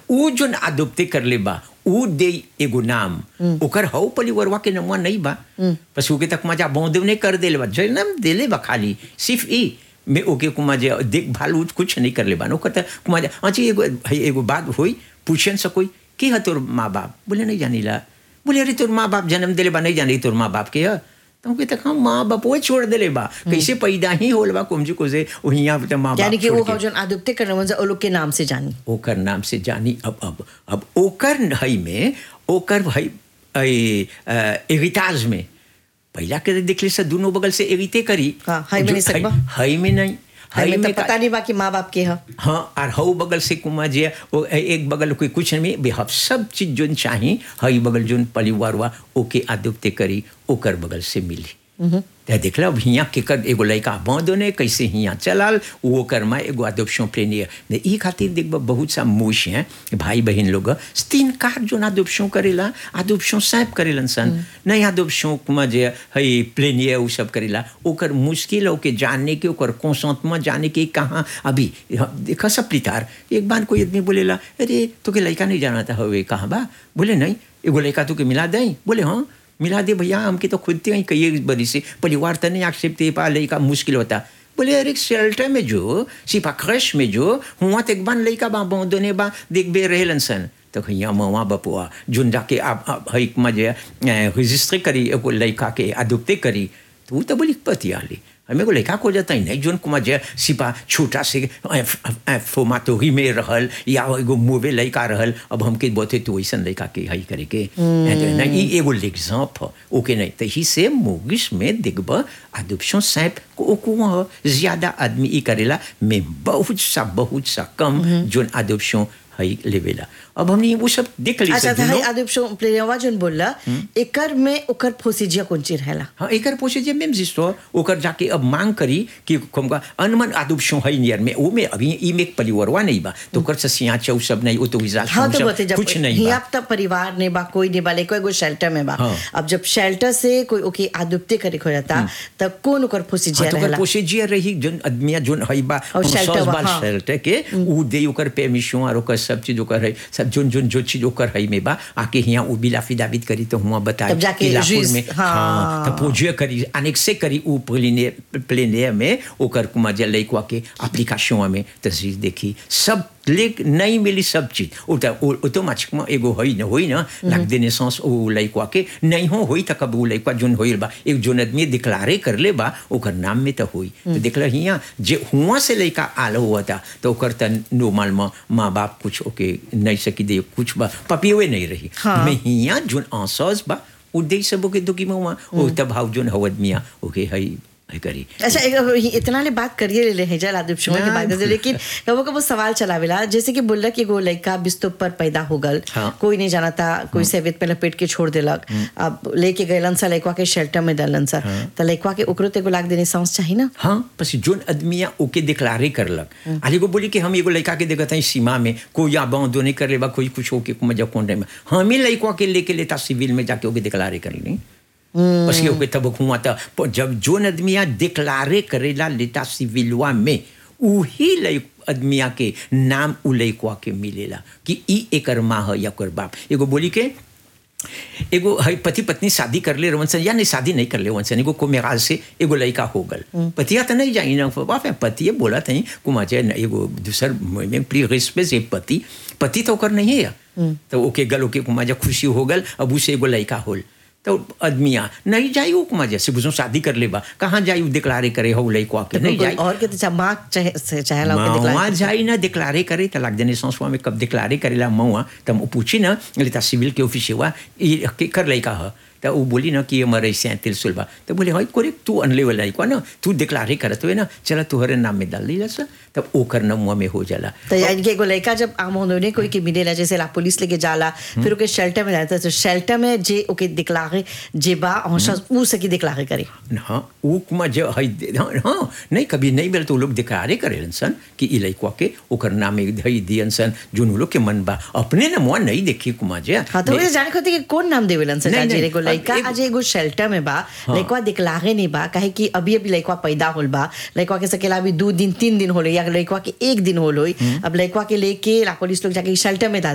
ऊ जोन अदोप्ते कर ले बा ऊ दे एगो नाम ओकर हौ परिवरवा के नमवा नहीं बा बस ओके तक मजा बौंदे नहीं कर देले बा जन्म देले बा खाली सिर्फ ई में ओके कुमा जे देखभाल उ कुछ नहीं कर ले बा ओकर त कुमा जे अची एगो है एगो बात होई पूछन से कोई की है तोर माँ बाप बोले नहीं जानीला बोले अरे तोर माँ बाप जन्म देले बा नहीं जानी तोर माँ बाप के है तो हम कहते हम माँ बाप वो छोड़ देले बा कैसे पैदा ही होल बा कुमजी को से वहिया पे माँ बाप यानी कि छोड़ वो के। हम जोन आदुप्ते करने म्हणजे ओ लोग के नाम से जानी ओकर नाम से जानी अब अब अब ओकर हई में ओकर हई एगिताज में पहला के देखले से दोनों बगल से एगिते करी हाँ, हई में नहीं जो- सकबा? हई में नहीं हमें हई तो में पता का- नहीं बा कि माँ बाप के है हाँ और हऊ बगल से कुमा जे वो एक बगल कोई कुछ नहीं बे हम सब चीज जोन चाही हई बगल जोन परिवार वा ओके आदुप्ते करी ओकर बगल से मिली ते देखला अब हियाँ के कर एगो लड़का बांधो ने कैसे हियाँ चलाल वो कर में एगो अदोप्शन प्लेनियर ने ई खातिर देखबा बहुत सा मोश हैं भाई बहन लोग तीन कार जोन अदोप्शन करेला अदोप्शन सैप करेलन सन नहीं अदोप्शन कुमा जे हई प्लेनियर उ सब करेला ओकर मुश्किल ओके जानने के ओकर कौशंत में जाने के कहाँ अभी देखा सब प्लितार एक बार कोई आदमी बोलेला अरे तो के लड़का नहीं जाना था हवे कहाँ बा बोले नहीं एगो लड़का तो के मिला दें बोले हाँ मिला दे भैया हमके तो खुद ही कई बड़ी से परिवार तो नहीं एक्सेप्ट दे पा लड़का मुश्किल होता बोले अरे शेल्टर में जो सिपा क्रश में जो हुआ तो एक बार लड़का बा दोने बा देख बे रहेलन सन तो हियाँ मवा बपुआ जुन जाके आप आप हई मजे रजिस्ट्री करी एगो लड़का के अदुप्ते करी तो वो तो बोली पति आली हमें को लड़का को जाता ही नहीं जोन कुमार जे सिपा छोटा से फोमातोही में रहल या एगो मुवे लड़का रहल अब हमके बोते तो वैसन लड़का के हई करे के नहीं ई एगो एग्जाम्प ओके नहीं तो ही से मोगिश में देखब अदुप्शन सैप को को ज्यादा आदमी ई करेला में बहुत सा बहुत सा कम जोन अदुप्शन हई लेवेला अब हमने वो सब देख ली अच्छा सब था दोनों। आदुप्शन प्लेनेवा जोन बोलला एकर में ओकर फोसिजिया कोंची रहेला हाँ एकर पोसे जे मेम जिस्तो ओकर जाके अब मांग करी कि हमका अनमन आदुब शो है नियर में वो में अभी ई में परिवारवा नहीं बा तो ओकर से सिया चौ सब नहीं वो तो विजा हाँ तो बोलते जब कुछ नहीं हिया बा तब परिवार ने बा कोई नहीं बा लेको एगो शेल्टर में बा हाँ। अब जब शेल्टर से कोई ओके आदुप्ते करे हो जाता तब कौन ओकर फोसिजिया हाँ, तो ओकर रहेला पोसे जे रही जोन आदमिया जोन है बा और हम shelter सौस बा, बाल हाँ। शेल्टर के ऊ दे ओकर परमिशन और ओकर सब चीज ओकर है सब जोन जोन जो चीज ओकर है में बा आके हिया उ बिला फिदाबित करी तो हुआ बताए तब जाके कि लापुर juice, में हाँ। हाँ तो पोजे करी अनेक से करी उ प्लेने प्लेने में ओकर कुमा जे लइकवा के एप्लीकेशन में तस्वीर देखी सब लेक नहीं मिली सब चीज ओ तो ऑटोमेटिक में एगो होई न होई ना लाग देने सांस ओ लइकवा के नहीं हो होई त कब उ लइकवा जोन होइल बा एक जोन आदमी डिक्लारे कर ले बा ओकर नाम में तो होई तो देखला हिया जे हुआ से लइका आलो हुआ था तो ओकर त नॉर्मल में माँ बाप कुछ ओके नहीं सकी दे कुछ बा पपियोए नहीं रही हाँ। में हिया जोन आंसस बा उ दे सब ओके दुकी में हुआ ओ तब हाउ जोन हवद मिया ओके हई हई करी अच्छा एक- इतना ने बात करिए ले ले हैं जल आदिप शुमा की हाँ। बात करते लेकिन कबो कबो सवाल चलावेला जैसे कि बोलला कि एगो लड़का बिस्तुप पर पैदा हो गल हाँ। कोई नहीं जाना था कोई सेवित पे लपेट के छोड़ देलक अब लेके गएलन सा लड़का के शेल्टर में दलन सा तो लड़का के ओकरो ते एगो लाग देने सांस चाहिए ना हाँ बस जोन आदमिया ओके डिक्लारे करलक आली को बोली कि हम एगो लड़का के देखत हई सीमा में कोई या बाँधो नहीं कर लेबा कोई कुछ होके मजा कौन में हम ही लड़का के लेके लेता सिविल में जाके ओके डिक्लारे कर ली बस ये ओके तब हुआ था पर जब जोन आदमिया डिक्लारे करेला लेता सिविलवा में उही लइ आदमिया के नाम उ लइकवा के मिलेला कि ई एकर माँ है या ओकर बाप एगो बोली के एगो हई पति पत्नी शादी कर ले रवन सन या नहीं शादी नहीं कर ले वन सन एगो को मेराज से एगो लड़का हो गल पतिया तो नहीं जाई ना बाप पतिए बोला थी कुमा जे एगो दूसर में प्री रिस्पे से पति पति तो ओकर नहीं है तो ओके गल ओके कुमा जे खुशी हो गल अब उसे एगो लड़का होल तो आदमिया नहीं जाई वो कुमा जैसे बुझो शादी कर लेबा कहाँ जाई उ डिक्लारे करे हो लड़का के नहीं कोई जाई और के तो माँ चाहे से- चाहेला ओके मऊआ दिखला जाई ना डिक्लारे करे तलाक देने संसवा में कब डिक्लारे करेला मऊआ तब वो पूछी ना लेता सिविल के ऑफिस हुआ ये के कर लइका ह तो वो बोली ना कि हमारे से तिलसुल बा तो बोले हाई कोरे तू अनले वाला लइका ना तू डिक्लारे करत हुए ना चला तुहरे नाम में डाल दी सा तब ओकर नमुआ में हो जाला तो यानी कि एगो लड़का जब आम होने कोई के मिलेला जैसे ला पुलिस लेके जाला फिर ओके शेल्टर में जाता है तो शेल्टर में जे ओके दिखलागे जे बा हौसा ऊ सकी दिखलागे करे हाँ वो कुमा जो है हाँ, हाँ नहीं कभी नहीं मिले तो वो लोग डिक्लारे करेलन सन कि ई लइकवा के ओकर नाम में धई दियन सन जोन वो लोग के मन बा अपने नमुआ नहीं देखी कुमा जे हाँ तो मुझे जाने को थी कि कौन नाम देवेलन सर नहीं, आज नहीं, एगो अब लड़का एगो- आज एगो शेल्टर में बा लड़का दिखलागे नहीं बा काहे कि अभी अभी लड़का पैदा होल बा लड़का के सकेला अभी दो दिन तीन दिन होले या लड़का के एक दिन होल होई अब लड़का के लेके ला पुलिस लोग जाके शेल्टर में डाल